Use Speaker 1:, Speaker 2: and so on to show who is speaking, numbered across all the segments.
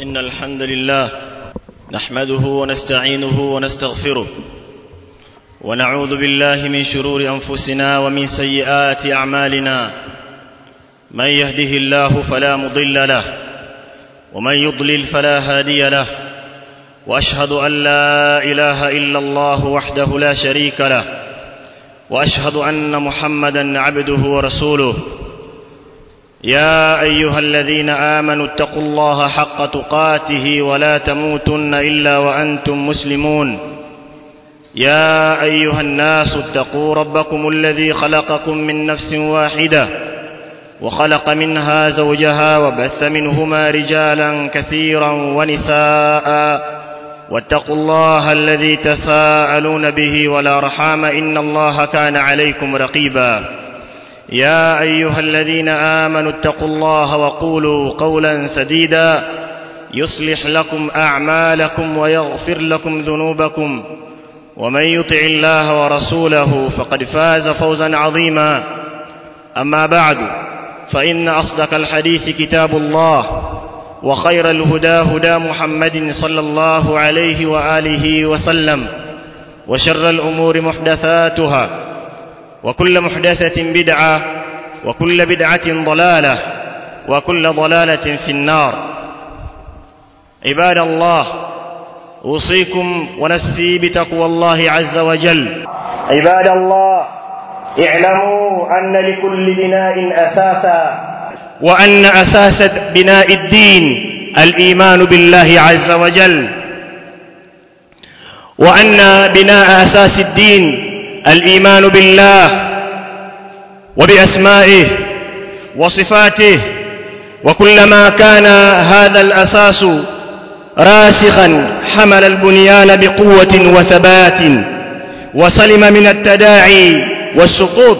Speaker 1: إن الحمد لله نحمده ونستعينه ونستغفره ونعوذ بالله من شرور أنفسنا ومن سيئات أعمالنا من يهده الله فلا مضل له ومن يضلل فلا هادي له وأشهد أن لا إله إلا الله وحده لا شريك له وأشهد أن محمدا عبده ورسوله يا أيها الذين آمنوا اتقوا الله حق تقاته ولا تموتن إلا وأنتم مسلمون يا أيها الناس اتقوا ربكم الذي خلقكم من نفس واحدة وخلق منها زوجها وبث منهما رجالا كثيرا ونساء واتقوا الله الذي تساءلون به ولا رحام إن الله كان عليكم رقيبا يا أيها الذين آمنوا اتقوا الله وقولوا قولا سديدا يصلح لكم أعمالكم ويغفر لكم ذنوبكم ومن يطع الله ورسوله فقد فاز فوزا عظيما أما بعد فإن أصدق الحديث كتاب الله وخير الهدى هدى محمد صلى الله عليه وآله وسلم وشر الأمور محدثاتها وكل محدثة بدعة وكل بدعة ضلالة وكل ضلالة في النار عباد الله أوصيكم ونسي بتقوى الله عز وجل
Speaker 2: عباد الله اعلموا أن لكل بناء أساسا
Speaker 3: وأن أساس بناء الدين الإيمان بالله عز وجل وأن بناء أساس الدين الإيمان بالله وبأسمائه وصفاته وكلما كان هذا الأساس راسخا حمل البنيان بقوة وثبات وسلم من التداعي والسقوط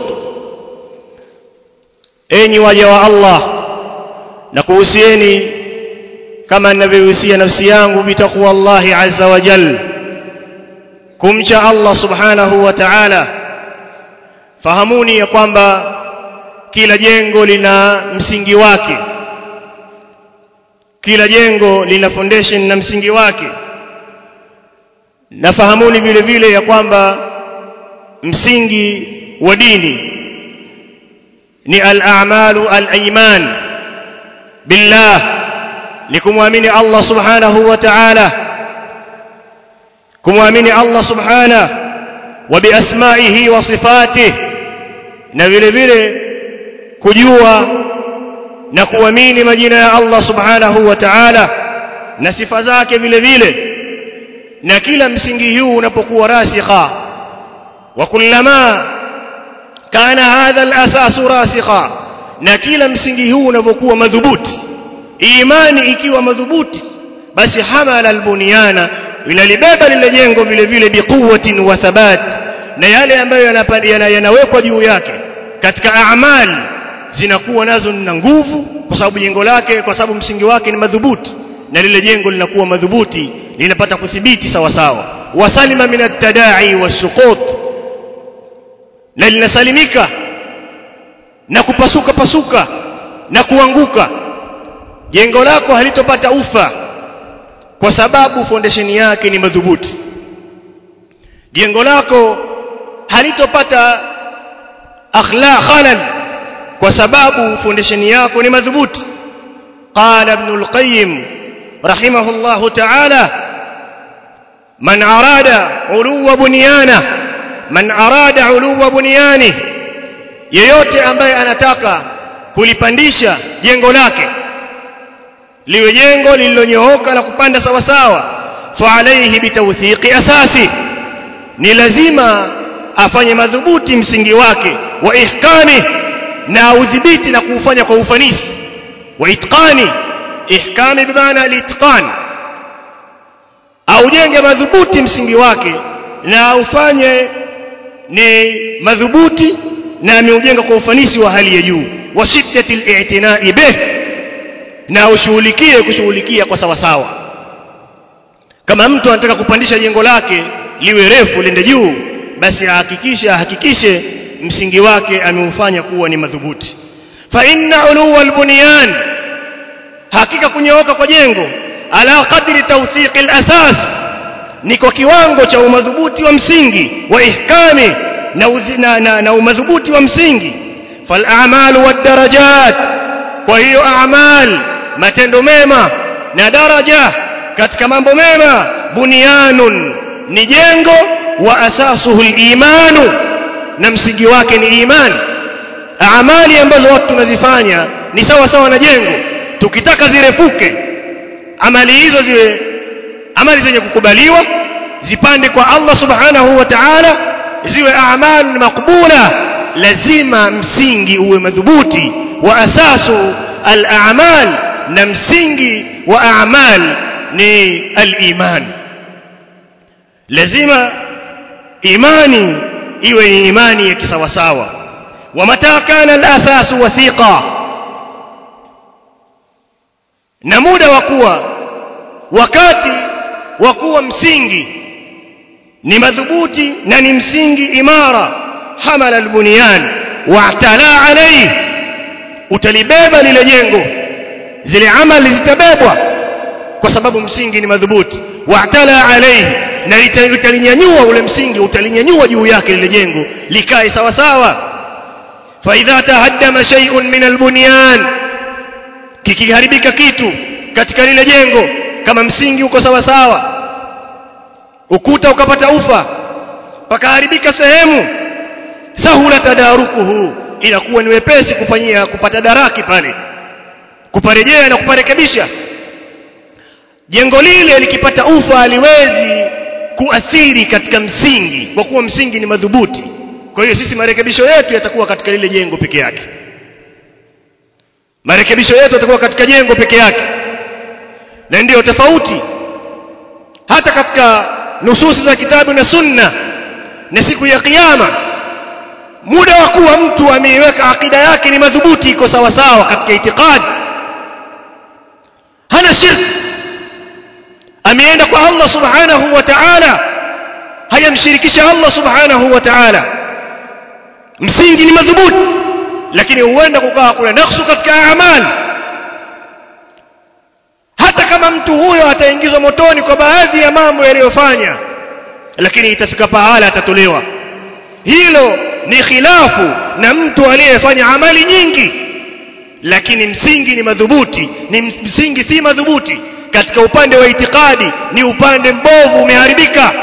Speaker 3: enyi waja wa Allah na kuhusieni kama ninavyohusia nafsi yangu bitakuwa Allah azza wa jal kumcha Allah subhanahu wa ta'ala fahamuni ya kwamba kila jengo lina msingi wake kila jengo lina foundation na msingi wake na fahamuni vile vile ya kwamba msingi wa dini ni al-a'malu al-iman billah ni kumwamini Allah subhanahu wa ta'ala kumwamini Allah subhanahu wa biasmaihi wa sifatihi na vile vile kujua na kuamini majina ya Allah subhanahu wa ta'ala na sifa zake vile vile na kila msingi huu unapokuwa rasikha wa kullama kana hadha al-asas rasikha na kila msingi huu unapokuwa madhubuti imani ikiwa madhubuti basi hamala al-bunyana inalibeba lile jengo vile vile biquwwatin wa thabat na yale ambayo yanawekwa juu yake katika amali zinakuwa nazo na nguvu kwa sababu jengo lake kwa sababu msingi wake ni madhubuti na lile jengo linakuwa madhubuti linapata kuthibiti sawa sawa wasalima min at-tada'i was-suqut na linasalimika na kupasuka pasuka na kuanguka jengo lako halitopata ufa kwa sababu foundation yake ni madhubuti jengo lako halitopata akhla khalal kwa sababu foundation yako ni madhubuti qala ibn al-qayyim rahimahullahu ta'ala man arada uluwa bunyana man arada uluwa bunyani yeyote ambaye anataka kulipandisha jengo lake liwe jengo lililonyooka la kupanda sawa sawa fa alayhi bitawthiqi asasi ni lazima afanye madhubuti msingi wake wa ihkami na udhibiti na kuufanya kwa ufanisi wa itqani ihkami bimaana al-itqan aujenge madhubuti msingi wake na ufanye ni madhubuti na ameujenga kwa ufanisi wa hali ya juu wa shiddati al-i'tina'i bih na ushughulikie kushughulikia kwa sawa sawa kama mtu anataka kupandisha jengo lake liwe refu lende juu basi ahakikishe ahakikishe msingi wake ameufanya kuwa ni madhubuti fa inna uluwa albunyan hakika kunyooka kwa jengo ala qadri tawthiq al-asas ni kwa kiwango cha umadhubuti wa msingi wa ihkami na, na, na, na umadhubuti wa msingi fal a'malu wad darajat kwa hiyo a'mal matendo mema na daraja katika mambo mema bunyanun ni jengo wa asasuhu al-imanu na msingi wake ni imani amali ambazo watu tunazifanya ni sawa sawa na jengo tukitaka zirefuke amali hizo ziwe amali zenye kukubaliwa zipande kwa Allah subhanahu wa ta'ala ziwe a'mal makbula lazima msingi uwe madhubuti wa asasu al-a'mal na msingi wa a'mal ni al-iman lazima imani iwe ni imani ya kisawasawa wa mata kana al-asas wathiqa na muda wa kuwa wakati wa kuwa msingi ni madhubuti na ni msingi imara hamala albunyan wa'tala alayhi utalibeba lile jengo zile amali zitabebwa kwa sababu msingi ni madhubuti wa'tala alayhi na utalinyanyua ule msingi utalinyanyua juu yake lile jengo likae sawa sawa fa idha tahaddama shay'un min albunyan kikiharibika kitu katika lile jengo kama msingi uko sawa sawa ukuta ukapata ufa pakaharibika sehemu sahula tadarukuhu inakuwa ni wepesi kufanyia kupata daraki pale kuparejea na kuparekebisha jengo lile likipata ufa aliwezi kuathiri katika msingi kwa kuwa msingi ni madhubuti kwa hiyo sisi marekebisho yetu yatakuwa katika lile jengo peke yake marekebisho yetu yatakuwa katika jengo peke yake na ndiyo tofauti hata katika nususi za kitabu na sunna na siku ya kiyama muda wa kuwa mtu ameiweka akida yake ni madhubuti iko sawa sawa katika itikadi hana shirki ameenda kwa Allah subhanahu wa ta'ala hayamshirikisha Allah subhanahu wa ta'ala msingi ni madhubuti lakini huenda kukawa kuna naksu katika amali hata kama mtu huyo ataingizwa motoni kwa baadhi ya mambo yaliyofanya lakini itafika pahala atatolewa hilo ni khilafu na mtu aliyefanya amali nyingi lakini msingi ni madhubuti ni msingi si madhubuti katika upande wa itikadi ni upande mbovu umeharibika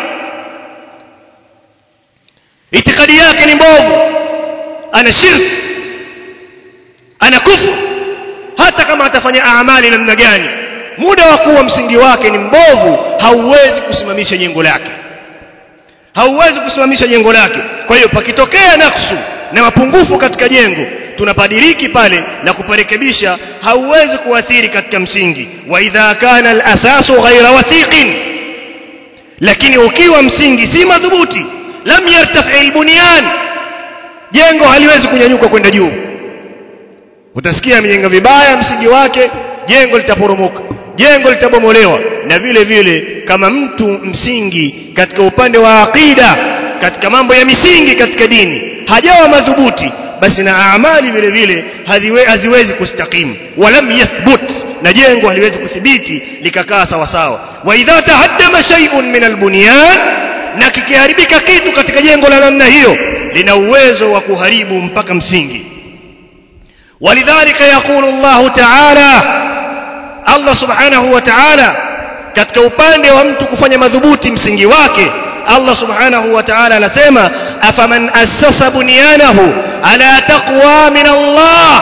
Speaker 3: itikadi yake ni mbovu ana shirki ana kufru hata kama atafanya amali namna gani muda wa kuwa msingi wake ni mbovu hauwezi kusimamisha jengo lake hauwezi kusimamisha jengo lake kwa hiyo pakitokea naksu na mapungufu katika jengo tunapadiriki pale na kuparekebisha hauwezi kuathiri katika msingi wa idha kana al-asasu ghaira wathiqin lakini ukiwa msingi si madhubuti lam yartafi al-bunyan jengo haliwezi kunyanyuka kwenda juu utasikia amejenga vibaya msingi wake jengo litaporomoka jengo litabomolewa na vile vile kama mtu msingi katika upande wa aqida katika mambo ya misingi katika dini hajawa madhubuti basi na amali vile vile haziwe, haziwezi kustakimu walam yathbut na jengo haliwezi kuthibiti likakaa sawa sawa wa idha tahaddama shay'un min albunyan na kikiharibika kitu katika jengo la namna hiyo lina uwezo wa kuharibu mpaka msingi ولذلك يقول الله تعالى Allah subhanahu wa ta'ala katika upande wa mtu kufanya madhubuti msingi wake Allah subhanahu wa ta'ala anasema afaman assasa bunyanahu ala taqwa min Allah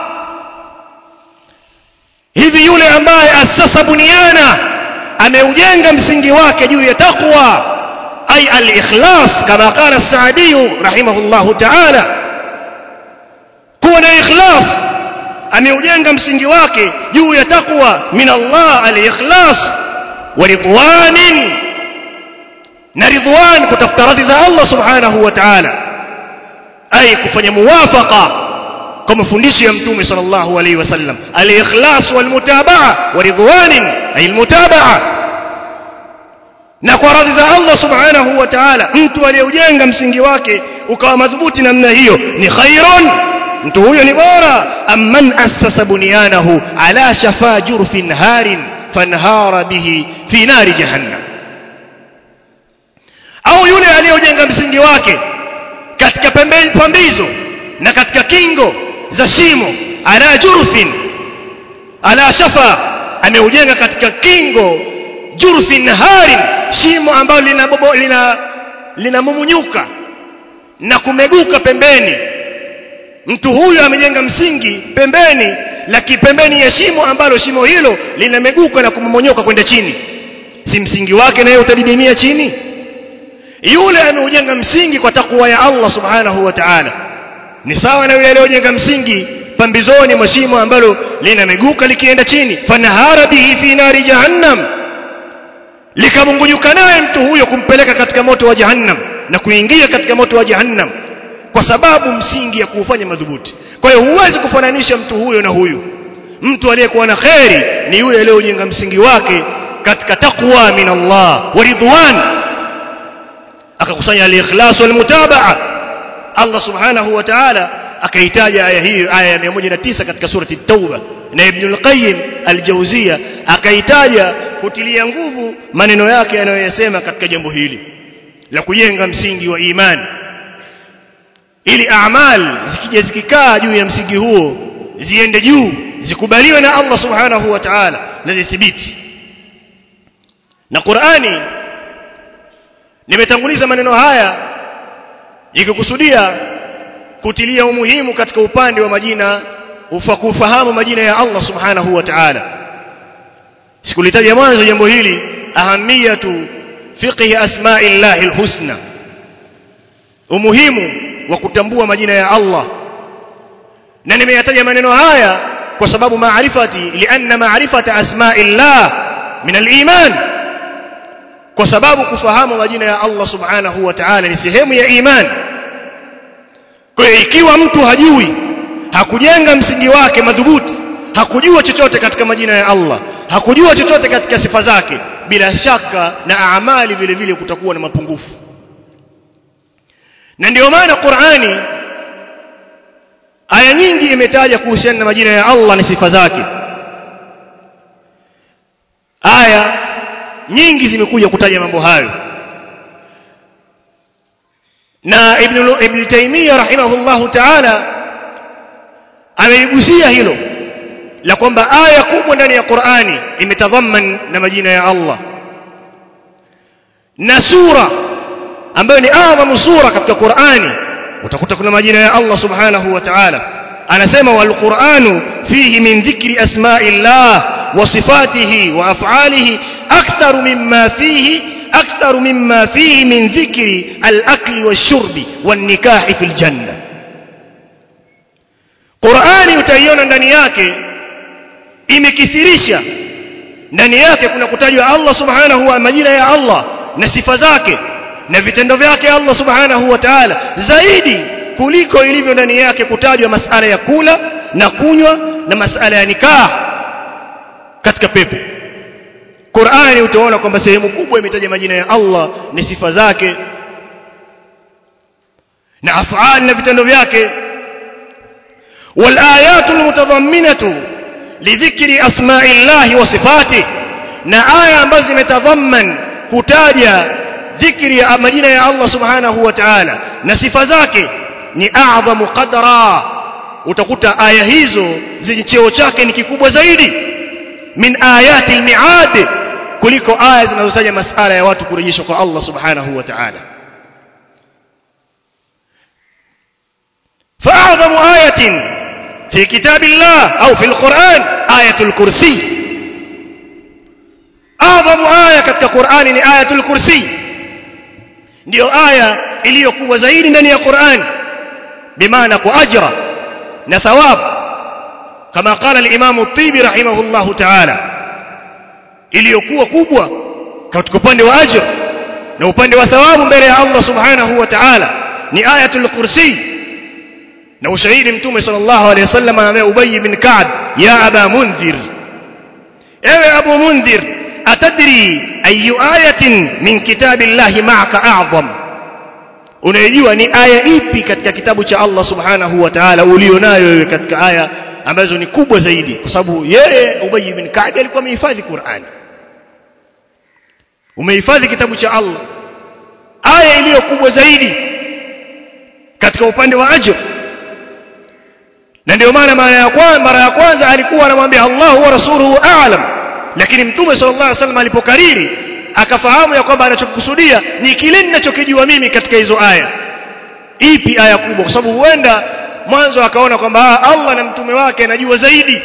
Speaker 3: hivi yule ambaye assasa bunyana ameujenga msingi wake juu ya taqwa ay al-ikhlas kama qala as-Sa'di rahimahullahu ta'ala kuwa na ikhlas ameujenga msingi wake juu ya takwa min Allah al-ikhlas wa ridwanin na ridwan kutafuta radhi za Allah subhanahu wa ta'ala ay kufanya muwafaqa kwa mafundisho ya mtume sallallahu alayhi wasallam al-ikhlas wal mutabaa wa ridwanin ay al-mutabaa na kwa radhi za Allah subhanahu wa ta'ala mtu aliyeujenga msingi wake ukawa madhubuti namna hiyo ni khairun mtu huyo ni bora amman assasa bunyanahu ala shafa jurfin harin fanhara bihi fi nari jahannam au yule aliyojenga msingi wake katika pembe pambizo na katika kingo za shimo ala jurfin ala shafa ameujenga katika kingo jurfin harin shimo ambalo lina bobo, lina linamumunyuka na kumeguka pembeni mtu huyu amejenga msingi pembeni lakini pembeni ya shimo ambalo shimo hilo linameguka na kumomonyoka kwenda chini si msingi wake naye utadidimia chini yule ameujenga msingi kwa takwa ya Allah subhanahu wa ta'ala ni sawa na yule aliyojenga msingi pambizoni mwa shimo ambalo linameguka likienda chini fanahara bihi fi nari jahannam likamungunyuka naye mtu huyo kumpeleka katika moto wa jahannam na kuingia katika moto wa jahannam kwa sababu msingi ya kuufanya madhubuti kwa hiyo huwezi kufananisha mtu huyo na huyu mtu aliyekuwa na kheri ni yule aliyojenga msingi wake katika taqwa min Allah wa ridwan akakusanya al-ikhlas wal mutabaa Allah subhanahu wa ta'ala akaitaja aya hii aya ya 109 katika surati at-tauba na ibn al-qayyim al-jawziya akaitaja kutilia nguvu maneno yake anayoyasema katika jambo hili la kujenga msingi wa imani ili a'mal zikija zikikaa juu ya msingi huo ziende juu zikubaliwe na Allah subhanahu wa ta'ala na zithibiti na Qur'ani nimetanguliza maneno haya ikikusudia kutilia umuhimu katika upande wa majina ufakufahamu majina ya Allah subhanahu wa ta'ala sikulitaja mwanzo jambo hili ahamiyatu fiqhi asma'illahi alhusna umuhimu wa kutambua majina ya Allah na nimeyataja maneno haya kwa sababu maarifati lianna maarifata asma'illah min aliman kwa sababu kufahamu majina ya Allah subhanahu wa ta'ala ni sehemu ya iman kwa hiyo ikiwa mtu hajui hakujenga msingi wake madhubuti hakujua chochote katika majina ya Allah hakujua chochote katika sifa zake bila shaka na amali vile vile kutakuwa na mapungufu na ndio maana Qur'ani aya nyingi imetaja kuhusiana na majina ya Allah na sifa zake aya nyingi zimekuja kutaja mambo hayo na ibn ibn Taymiyyah rahimahullahu ta'ala ameigusia hilo la kwamba aya kubwa ndani ya Qur'ani imetadhaman na majina ya Allah na sura ambayo ni adhamu sura katika Qur'ani utakuta kuna majina ya Allah subhanahu wa ta'ala anasema wal Qur'anu fihi min dhikri asma'illah wa sifatihi wa af'alihi akthar mimma fihi akthar mimma fihi min dhikri al-akli wash-shurbi wan-nikahi fil janna Qur'ani utaiona ndani yake imekithirisha ndani yake kuna kutajwa Allah subhanahu wa majina ya Allah na sifa zake na vitendo vyake Allah subhanahu wa ta'ala zaidi kuliko ilivyo ndani yake kutajwa masala ya kula na kunywa na masala ya nikah katika pepo Qur'ani utaona kwamba sehemu kubwa imetaja majina ya Allah ni sifa zake na af'al na vitendo vyake wal ayatul mutadhamminatu lidhikri asma'illahi wa sifatihi na aya ambazo zimetadhamman kutaja dhikri ya majina ya Allah subhanahu wa ta'ala na sifa zake ni a'dhamu qadra utakuta aya hizo zenye cheo chake ni kikubwa zaidi min ayati al-mi'ad kuliko aya zinazotaja masala ya watu kurejeshwa kwa Allah subhanahu wa ta'ala فأعظم آية في كتاب الله أو في القرآن آية الكرسي أعظم آية katika Qur'ani ni ayatul kursi ndio aya iliyokuwa zaidi ndani ya Qur'an bimaana kwa ajra na thawab kama qala al-Imam at-Tibi rahimahullahu ta'ala iliyokuwa kubwa katika upande wa ajra na upande wa thawabu mbele ya Allah subhanahu wa ta'ala ni ayatul kursi na ushahidi mtume sallallahu alayhi wasallam ambaye Ubay bin Ka'b ya aba mundhir ewe abu mundhir atadri ayu ayatin min kitabillahi ma'aka a'zam unajua ni aya ipi katika kitabu cha Allah subhanahu wa ta'ala ulionayo wewe katika aya ambazo ni kubwa zaidi kwa sababu yeye Ubay ibn Ka'b alikuwa amehifadhi Qur'ani umehifadhi kitabu cha Allah aya iliyo kubwa zaidi katika upande wa ajr na ndio maana mara ya kwanza mara ya kwanza alikuwa anamwambia Allahu wa rasuluhu a'lam lakini mtume sallallahu alaihi wasallam alipokariri akafahamu ya kwamba anachokusudia ni kile ninachokijua mimi katika hizo aya ipi aya kubwa kwa sababu huenda mwanzo akaona kwamba Allah na mtume wake anajua zaidi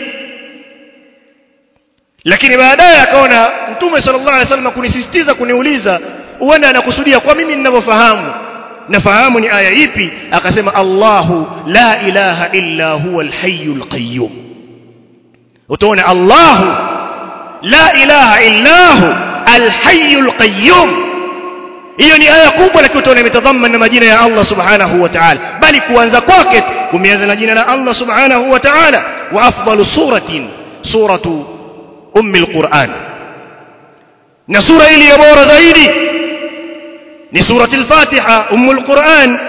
Speaker 3: lakini baadaye akaona mtume sallallahu alaihi wasallam kunisisitiza kuniuliza huenda anakusudia kwa mimi ninavyofahamu nafahamu ni aya ipi akasema Allahu la ilaha illa huwa alhayyul qayyum utaona Allahu la ilaha illa hu alhayyul qayyum hiyo ni aya kubwa lakini utaona imetadhamana na majina ya Allah subhanahu wa ta'ala bali kuanza kwake kumeanza na jina la Allah subhanahu wa ta'ala wa afdalu suratin suratu ummi alquran na sura iliyo bora zaidi ni surati al-Fatiha ummul Quran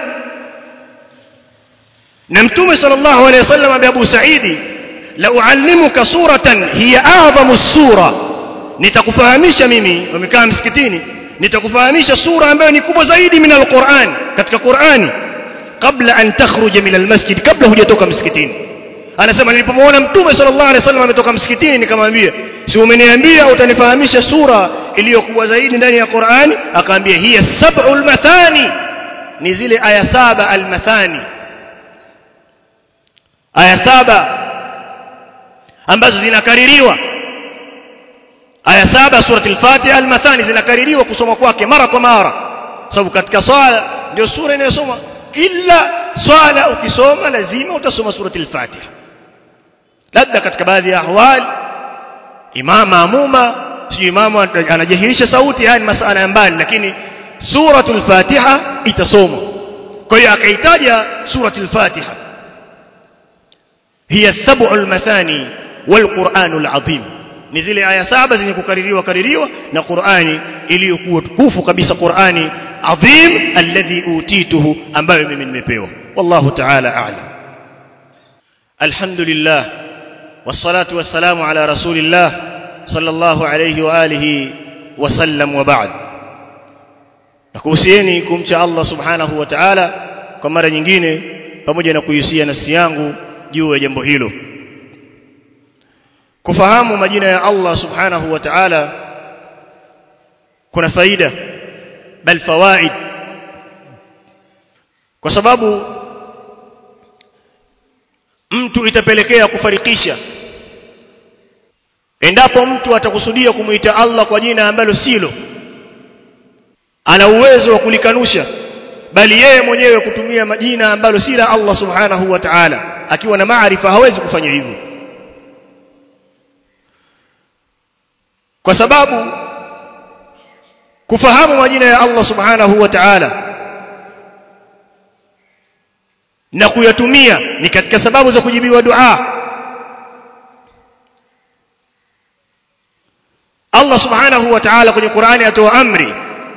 Speaker 3: na mtume sallallahu alayhi wasallam bi Abu Sa'idi la uallimuka suratan hiya a'zamu sura nitakufahamisha mimi wamekaa msikitini nitakufahamisha sura ambayo ni kubwa zaidi min al-Quran katika Qur'ani kabla an takhruja min al-masjid kabla hujatoka msikitini anasema nilipomwona mtume sallallahu alayhi wasallam ametoka msikitini nikamwambia si umeniambia utanifahamisha sura iliyokuwa zaidi ndani ya Qur'ani akaambia hiya sab'ul mathani ni zile aya saba al-mathani aya saba ambazo zinakaririwa aya saba surati al-Fatiha al-mathani zinakaririwa kusoma kwake mara kwa mara sababu katika swala ndio sura inayosoma kila swala ukisoma lazima utasoma surati al-Fatiha labda katika baadhi ya ahwali imam maamuma sio imamu anajahirisha sauti haya ni masala ya mbali lakini suratul fatiha itasomwa kwa hiyo akaitaja suratul fatiha hiya sab'ul mathani wal qur'anul azim ni zile aya saba zenye kukaririwa kaririwa na qur'ani iliyokuwa tukufu kabisa qur'ani azim alladhi utituhu ambayo mimi nimepewa wallahu ta'ala a'lam alhamdulillah والصلاة والسلام على رسول الله صلى الله عليه وآله وسلم وبعد nakuhusieni kumcha Allah subhanahu wa ta'ala kwa mara nyingine pamoja na kuhusia nafsi yangu juu ya jambo hilo kufahamu majina ya Allah subhanahu wa ta'ala kuna faida bal fawaid kwa sababu mtu itapelekea kufarikisha endapo mtu atakusudia kumuita Allah kwa jina ambalo silo ana uwezo wa kulikanusha bali yeye mwenyewe kutumia majina ambalo si la Allah subhanahu wa ta'ala akiwa na maarifa hawezi kufanya hivyo kwa sababu kufahamu majina ya Allah subhanahu wa ta'ala na kuyatumia ni katika sababu za kujibiwa dua Allah subhanahu wa ta'ala kwenye Qur'ani atoa amri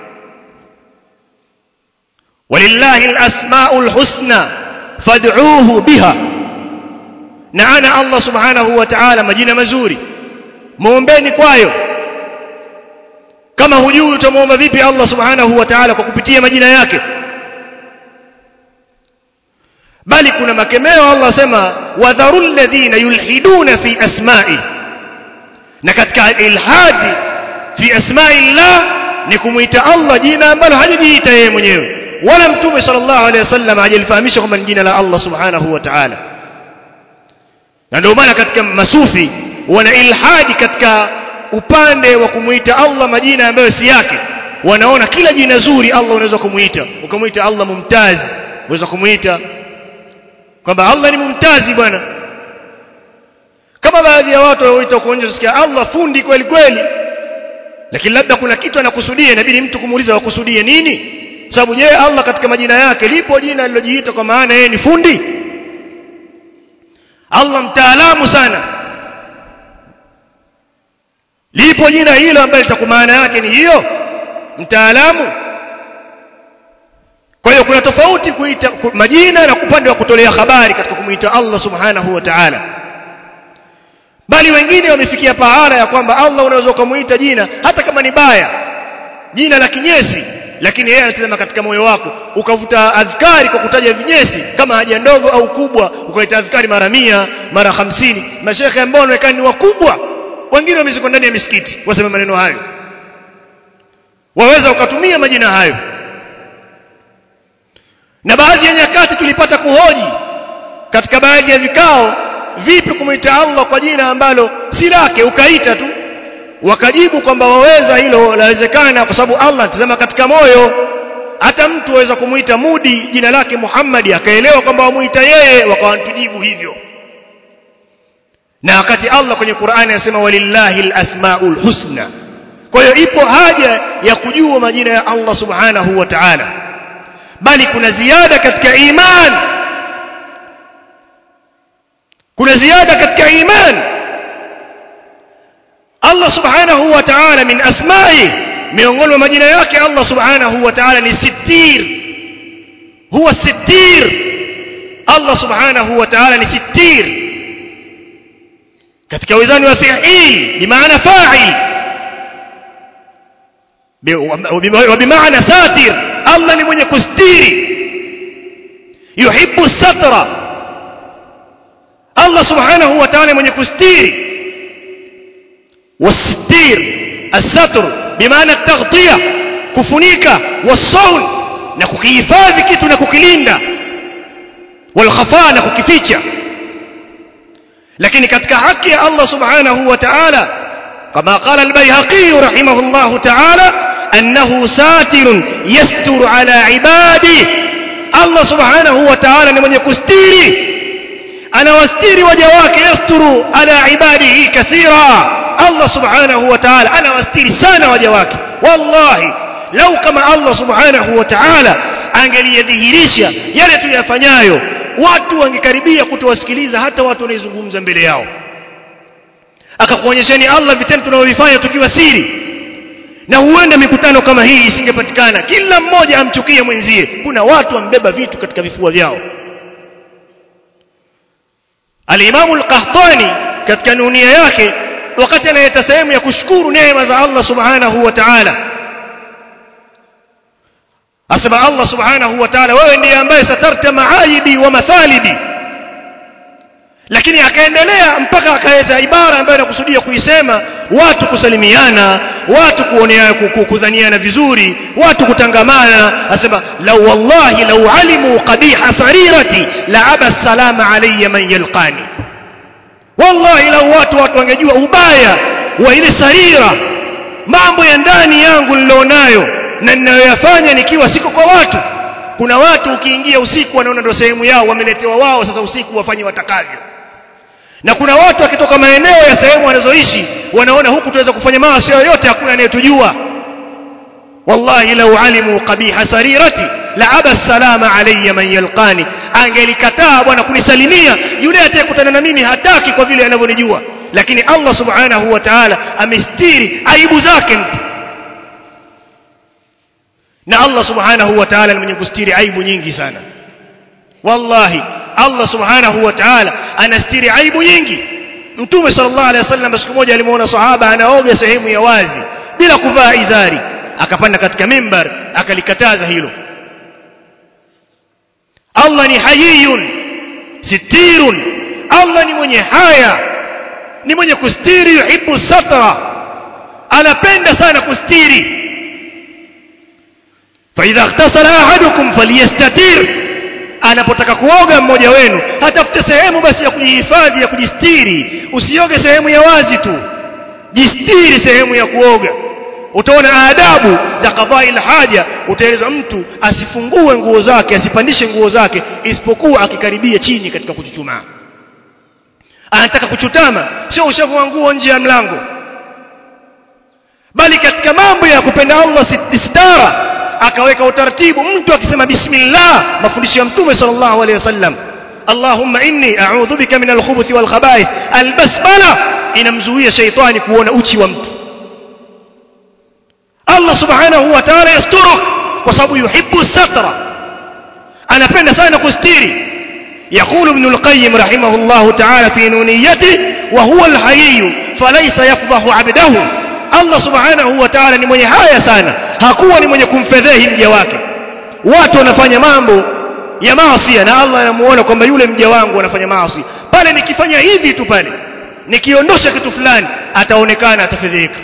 Speaker 3: walillahi alasmaul husna fad'uuhu biha na ana Allah subhanahu wa ta'ala majina mazuri muombeni kwayo kama hujui utamuomba vipi Allah subhanahu wa ta'ala kwa kupitia majina yake bali kuna makemeo Allah asema wadharul ladhina yulhiduna fi asma'i na katika ilhadi fi asma'i Allah ni kumuita Allah jina ambalo hajajiita yeye mwenyewe wala mtume sallallahu alaihi wasallam hajalifahamisha kwamba ni jina la Allah subhanahu wa ta'ala na ndio maana katika masufi wana ilhadi katika upande wa kumuita Allah majina ambayo si yake wanaona kila jina zuri Allah unaweza kumuita ukamuita Allah mumtaz unaweza kumuita kwamba Allah ni mumtazi bwana kama baadhi ya watu wanaoita kuonyesha sikia Allah fundi kweli kweli lakini labda kuna kitu anakusudia inabidi mtu kumuuliza wakusudie nini sababu je Allah katika majina yake lipo jina alilojiita kwa maana yeye ni fundi Allah mtaalamu sana lipo jina hilo ambalo litakuwa maana yake ni hiyo mtaalamu kwa hiyo kuna tofauti kuita majina na upande wa kutolea habari katika kumuita Allah subhanahu wa ta'ala bali wengine wamefikia pahala ya kwamba Allah unaweza kumuita jina hata kama ni baya jina la kinyesi lakini yeye anatazama katika moyo wako ukavuta adhkari kwa kutaja vinyesi kama haja ndogo au kubwa ukaita adhkari mara mia mara hamsini mashekhe ambao wanaonekana ni wakubwa wengine wamezikwa ndani ya misikiti wasema maneno hayo waweza ukatumia majina hayo na baadhi ya nyakati tulipata kuhoji katika baadhi ya vikao vipi kumwita Allah kwa jina ambalo si lake ukaita tu wakajibu kwamba waweza hilo lawezekana kwa sababu Allah tazama katika moyo hata mtu aweza kumuita Mudi jina lake Muhammad akaelewa kwamba wamuita yeye wakawantujibu hivyo na wakati Allah kwenye Qur'ani anasema walillahi alasmaul husna kwa hiyo ipo haja ya kujua majina ya Allah subhanahu wa ta'ala bali kuna ziada katika imani kuna ziada katika imani Allah subhanahu wa ta'ala min asma'i miongoni mwa majina yake Allah subhanahu wa ta'ala ni sittir huwa sittir Allah subhanahu wa ta'ala ni sittir katika wizani wa fi'il bimaana fa'il wa bimaana satir Allah ni mwenye kustiri yuhibbu satra Allah subhanahu wa ta'ala mwenye kustiri والستير الستر بمعنى التغطية كفنيكا والصون نكوكيفاذي كيتو نكوكيليندا والخفاء نكوكيفيتشا لكن katika haki ya Allah subhanahu wa ta'ala kama قال البيهقي رحمه الله تعالى أنه ساتر يستر على عباده الله سبحانه وتعالى ni mwenye kustiri anawastiri waja wake yasturu ala ibadihi kathira Allah subhanahu wa ta'ala anawastiri sana waja wake wallahi lau kama Allah subhanahu wa ta'ala angeliyadhihirisha yale tuyafanyayo watu wangekaribia kutowasikiliza hata watu wanaizungumza mbele yao akakuonyesheni Allah vitendo tunavyofanya tukiwa siri na huenda mikutano kama hii isingepatikana kila mmoja amchukie mwenzie kuna watu wambeba vitu katika vifua vyao Al-Imam Al-Qahtani katika nunia yake wakati analeta sehemu ya kushukuru neema za Allah Subhanahu wa Ta'ala asema Allah Subhanahu wa Ta'ala wewe ndiye ambaye satarta maaibi wa mathalibi lakini akaendelea mpaka akaweza ibara ambayo anakusudia kuisema watu kusalimiana watu kuoneana kudhaniana vizuri watu kutangamana asema law wallahi law alimu qabiha sarirati la aba salama alayya man yalqani wallahi lau watu watu wangejua ubaya wa ile sarira mambo ya ndani yangu nilionayo na ninayoyafanya nikiwa siko kwa watu kuna watu ukiingia usiku wanaona ndio sehemu yao wameletewa wao sasa usiku wafanye watakavyo na kuna watu wakitoka maeneo ya sehemu wanazoishi wanaona huku tuweza kufanya maasi yoyote hakuna anayetujua wallahi lau alimu qabiha sarirati la aba salama alayya man yalqani angelikataa bwana kunisalimia yule atakayekutana na mimi hataki kwa vile anavyonijua lakini Allah subhanahu wa ta'ala amestiri aibu zake mtu na Allah subhanahu wa ta'ala ni mwenye kustiri aibu nyingi sana wallahi Allah subhanahu wa ta'ala anastiri aibu nyingi mtume sallallahu alaihi wasallam siku moja alimuona sahaba anaoga sehemu ya wazi bila kuvaa izari akapanda katika mimbar akalikataza hilo Allah ni hayiyun sitirun Allah ni mwenye haya ni mwenye kustiri yuhibbu satra anapenda sana kustiri فإذا اغتسل أحدكم فليستتر anapotaka kuoga mmoja wenu hatafute sehemu basi ya kujihifadhi ya kujistiri usioge sehemu ya wazi tu jistiri sehemu ya kuoga utaona adabu za qadai haja utaelezwa mtu asifungue nguo zake asipandishe nguo zake isipokuwa akikaribia chini katika kuchuchumaa anataka kuchutama sio ushavu wa nguo nje ya mlango bali katika mambo ya kupenda Allah istara akaweka utaratibu mtu akisema bismillah mafundisho ya mtume sallallahu alaihi wasallam Allahumma inni a'udhu bika min al-khubuthi wal khaba'ith al-basmala inamzuia shaitani kuona uchi wa mtu Allah subhanahu wa ta'ala yasturuk kwa sababu yuhibbu satra anapenda sana kustiri يقول ابن القيم رحمه الله تعالى في نونيته wa huwa alhayy falaysa yafdahu abdahu Allah subhanahu wa ta'ala ni mwenye haya sana hakuwa ni mwenye kumfedhehi mja wake watu wanafanya mambo ya maasi na Allah anamuona kwamba yule mja wangu anafanya maasi pale nikifanya hivi tu pale nikiondosha kitu fulani ataonekana atafedheka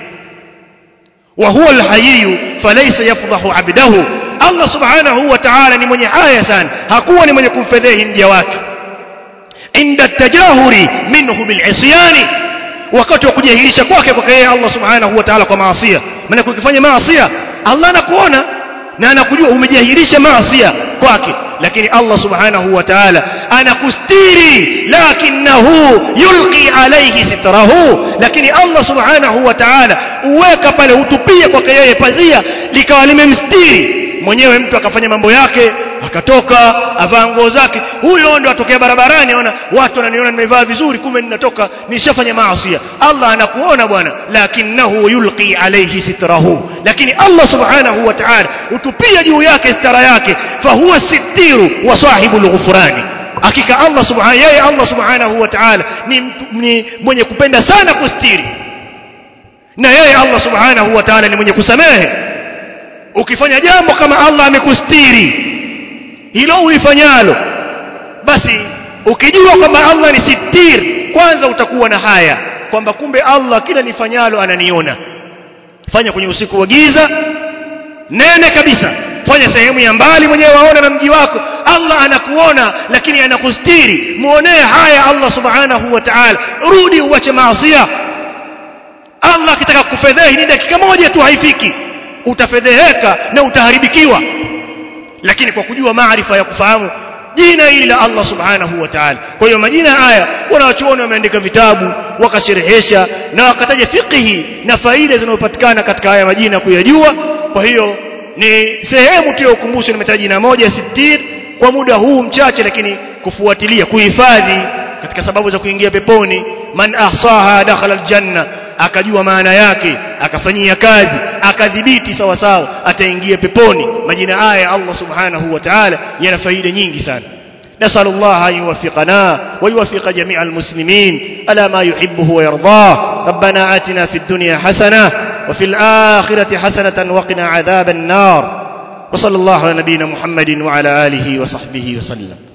Speaker 3: wa huwa alhayy falaysa yafdahu abdahu Allah subhanahu wa ta'ala ni mwenye haya sana hakuwa ni mwenye kumfedhehi mja wake inda tajahuri minhu bil'isyani wakati wa kujahilisha kwake kwa yeye Allah subhanahu wa ta'ala kwa maasi maana ukifanya maasi Allah anakuona na anakujua umejahilisha maasi kwake lakini Allah subhanahu wa ta'ala anakustiri lakinahu yulqi alayhi sitrahu lakini Allah subhanahu wa ta'ala uweka pale utupie kwake yeye pazia likawa limemstiri mwenyewe mtu akafanya mambo yake akatoka avaa nguo zake huyo ndo atokea barabarani aona watu wananiona nimevaa vizuri kumbe ninatoka nishafanya maasi Allah anakuona bwana lakinahu yulqi alayhi sitrahu lakini Allah subhanahu wa ta'ala utupia juu yake stara yake fahuwa sittiru wa sahibul ghufrani hakika Allah subhanahu yeye Allah subhanahu wa ta'ala ni, ni mwenye kupenda sana kustiri na yeye Allah subhanahu wa ta'ala ni mwenye kusamehe ukifanya jambo kama Allah amekustiri hilo ulifanyalo basi ukijua kwamba Allah ni sitir kwanza utakuwa na haya kwamba kumbe Allah kila nifanyalo ananiona fanya kwenye usiku wa giza nene kabisa fanya sehemu ya mbali mwenyewe waona na mji wako Allah anakuona lakini anakustiri muonee haya Allah subhanahu wa ta'ala rudi uache maasi Allah akitaka kufedhehi ni dakika moja tu haifiki utafedheheka na utaharibikiwa lakini kwa kujua maarifa ya kufahamu jina hili la Allah subhanahu wa ta'ala kwa hiyo majina haya wanawachuoni wameandika vitabu wakasherehesha na wakataja fiqhi na faida zinazopatikana katika haya majina kuyajua kwa hiyo ni sehemu tu ya ukumbusho nimetaja jina moja sitir kwa muda huu mchache lakini kufuatilia kuhifadhi katika sababu za kuingia peponi man ahsaha dakhala aljanna akajua maana yake akafanyia kazi akadhibiti sawa sawa ataingia peponi majina haya Allah subhanahu wa ta'ala yana faida nyingi sana نسأل الله أن يوفقنا ويوفق جميع المسلمين على ما يحبه ويرضاه ربنا آتنا في الدنيا حسنة وفي الآخرة حسنة وقنا عذاب النار وصلى الله على نبينا محمد وعلى آله وصحبه وسلم